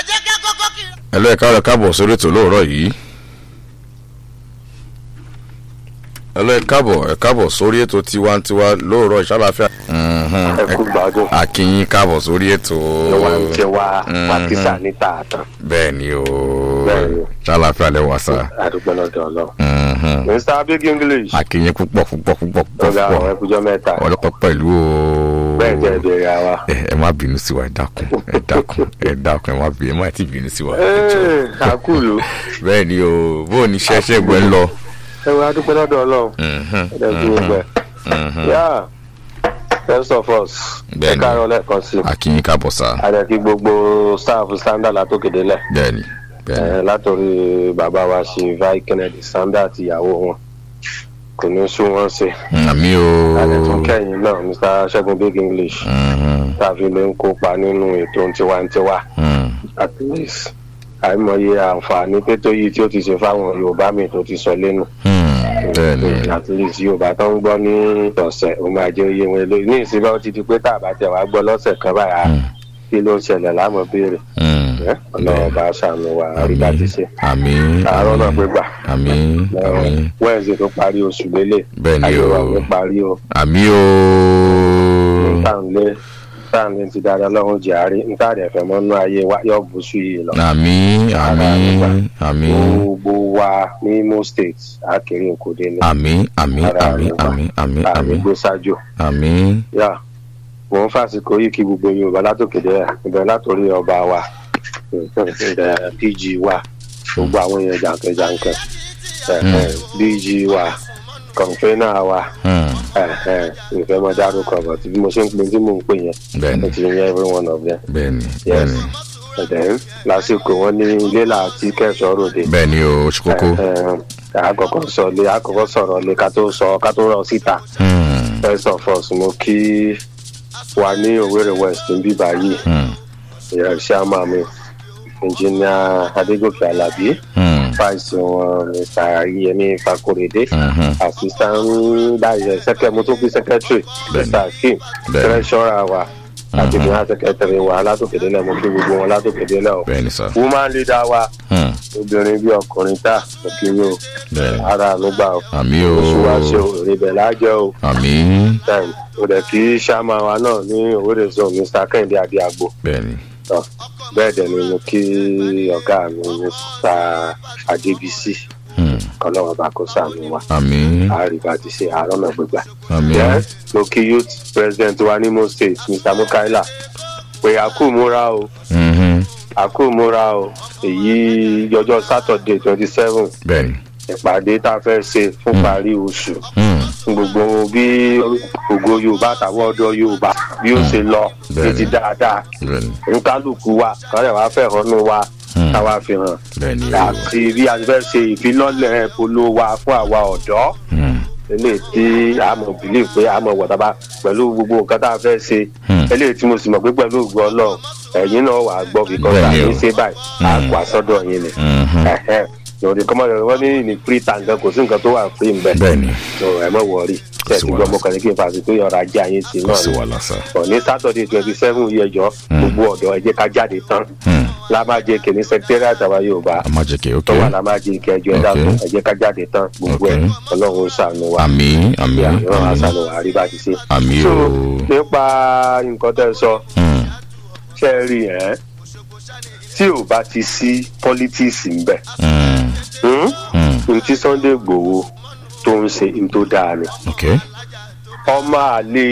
jẹ́ ká kọ́kọ́ kí. ẹ lọ ẹ̀ka ọ̀rọ̀ káàbọ̀ sórí ètò lóòrọ̀ yìí. ẹ lọ ẹ káàbọ̀ ẹ káàbọ̀ sórí ètò tiwantiwa lóòrọ̀ ìṣàlàfíà. ẹ kú gbádùn akínyín káàbọ̀ sórí ètò. ìwà ń jẹ wá Mhm. pàkísà ní tààtàn bẹ́ẹ̀ ni o Bẹ́ẹ̀ ni. ṣàlàfíà lẹ wà sá. àdúgbò náà dọ̀ lọ. Mhm. mr big english akínyín púpọ̀ púpọ̀ púpọ̀ púpọ̀ ọgá àwọn púpọ̀ ẹkùjọ mẹ́ta ọlọ́pàá pẹ̀lú o. bẹ́ẹ̀ jẹ́ ìbéèrè àwa. ẹ ẹ má bínú sí wa ẹ dákun ẹ dákun ẹ dákun ẹ má bínú ẹ má ti bínú sí wa. ẹ jọ̀ọ́. Ee, àkúlù bẹ́ẹ̀ ni o bó o ní ṣẹ́ṣẹ́ gbẹ́ ń lọ. ẹ wọ àdúgbò náà dọ̀ lọ. Mhm. ẹ dẹ̀ kú gbẹ. Mhm. yá first of us ẹ Bẹ́ẹ̀ni. káàárọ̀ lẹ́ẹ̀kan sí i. akínyín káàbọ̀ sá. àdẹ̀kí gbogbo staff standard látòkèdè lẹ̀. bẹ́ẹ̀ ni bẹ́ẹ̀ ni. látòrí bàbá wa ṣe vai kennedy standard ìyàwó wọn kò ní sún wọn ṣe. àmì o. àdẹ̀tún kẹ́yìn náà mr ṣẹ́gun big english Mhm. tàbí ló ń kópa nínú ètò tiwantiwa Mhm. at least àìmọye àǹfààní pétó yìí tí ó ti ṣe fáwọn yorùbá mi tó ti sọ lẹ́nu Mhm. bẹ́ẹ̀ ni at least yorùbá tó ń gbọ́ ní ọ̀sẹ̀ ó máa jẹ́ oyè wọn lórí ní ìsinmi ó ti di pé tá a bá tẹ̀ wá gbọ́ lọ́sẹ̀ kan báyà Mhm. kí ló ń ṣẹlẹ̀ láàmú béèrè Mhm. ẹ́ ọlọ́run bá ṣàánú wa àrídá ti ṣe àmì àárọ̀ náà pé gbà àmì àmì wẹ́ẹ̀sì tó parí oṣù lélẹ̀ bẹ́ẹ̀ ni ayé wa o ló parí o àmì o. táǹlé táǹlé ti dáadáa lọ́run jàre ntáàdì ẹ̀fẹ̀ mọ́nú ayé wa yọ bùsù yìí lọ. àmì àmì àmì gbogbo wa ní imo state akéré nkòdé ní àmì àmì àmì àmì àmì àmì àmìgbé ṣáájú àmì yá mò ń fàsìkò yìí kí gbogbo yorùbá látòkèdè ibẹ̀ látòrí ọba wa ẹ̀, dg wa gbogbo àwọn èèyàn jàǹkànjàǹkàn ẹ̀, dg wa kọ̀ǹfẹ́nà wa Mhm. ìfẹ́ mọ́ dárúkọ bọ̀ tí bí mo ṣe ń pè tí mò ń pè yẹn bẹ́ẹ̀ ó ni ti yẹn every one of them bẹ́ẹ̀ ni bẹ́ẹ̀ ni ẹ̀dẹ̀ lásìkò wọn ní ilé làtí kẹsàn-án ròde bẹ́ẹ̀ ni o oṣù kókó. àkọ́kọ́ sọ lé àkọ́kọ́ sọ̀rọ̀ lé ká tó sọ ká tó rọ síta Mhm. first of all mo kí wa ní òwúrẹ̀ west ń bí báyìí Mhm. ìyá ṣáàmà mi engineer adégòkè alábí Mhm. vice wọn mr yemi fakorede Mhm. assistant báyìí sẹkẹ mo tún fi secretary Bẹ́ẹ̀ni. mr akeem Bẹ́ẹ̀ni. treasurer wa àti Mhm. ìgbìmọ̀ secretary wa látòkèdè lẹ̀ mo kí gbogbo wọn látòkèdè lẹ̀ o bẹ́ẹ̀ ni sá. woman leader wa Mhm. obìnrin bí ọkùnrin tá òkèèrè o bẹ́ẹ̀ ni ara ló gbà o àmì o oṣù wa ṣe o èrèbẹ̀ lájẹ́ o àmì time o dẹ̀ kí sàmà wa náà ní òwúrẹ̀ zone mr kẹ́hìndé adéagbo bẹ́ẹ̀ ni tọ́ bẹ́ẹ̀ dẹ̀ ni mo kí ọ̀gá mi mr adébísí Mhm. kọ́lọ́wọ́ bá kó sàmì wa àmì àríwá ti ṣe àárọ̀ náà gbégbá. àmì Yes, mo kí youth president wa ní mo state mr mukaila pé a kú múra o Mhm. a kú múra o èyí ọjọ́ saturday twenty seven bẹ́ẹ̀ ni ìpàdé tá a fẹ́ ṣe fún parí oṣù Mhm. fún gbogbo bí ògo yorùbá àtàwọn ọ̀dọ́ yorùbá bí ó ṣe lọ ní Bẹ́ẹ̀ni. ti dáadáa bẹ́ẹ̀ ni nkálukú wa kọ́lẹ̀ wá fẹ̀hónú wa Hmm. káwa fi hàn bẹ́ẹ̀ ni o. àti bí a ti fẹ́ ṣe ìfilọ́lẹ̀ polo wa fún àwa ọ̀dọ́ Mhm. eléyìí tí a mọ̀ bìlíì pé a mọ̀ wọ̀taba pẹ̀lú gbogbo nǹkan tá a fẹ́ ṣe Hmm. eléyìí tí mo sì mọ̀ pé pẹ̀lú ògùn ọlọ́run ẹ̀yin náà wà á gbọ́ bíkọ́ Bẹ́ẹ̀ni àní o. ṣe báyìí á Hmm. kó àsọdọ̀ yín ni Mhm. lòdì kọ́mọ́ wọ́n ní ní free tank kò sí nǹkan tó wà free mbẹ́ bẹ́ẹ̀ ni so ẹ mọ̀ wọ̀ọ́rì Kò sí tẹ̀sí gbọ́ wàhálà. mọ́kànlá kí n fàṣẹ pé ọ̀rọ̀ ajé ayé ti kò náà sí ni wàhálà sá. ọ̀ ní saturday twenty seven yìí ẹjọ́ gbogbo ọ̀dọ́ ẹ jẹ́ ká jáde tán Mhm. lámájẹ kìíní secretariat àwa yorùbá a máa jẹ kí ok tó wà lámájẹ kẹjọ ẹ Ok. dákun ẹ jẹ́ ká jáde tán gbogbo ẹ Ok. ọlọ́run ó ṣàánú wa àmì àmì bí àwọn àmì àṣàlù wa rí bá ti ṣe. àmì so o. nípa nǹkan tẹ́ ẹ sọ Mhm. ṣe é rí ẹ tí ò bá ti sí politics ń bẹ̀ Mhm. Mhm. n tí sunday gbòòwò tó ń ṣe n tó dáa ni ok ọmọ àlè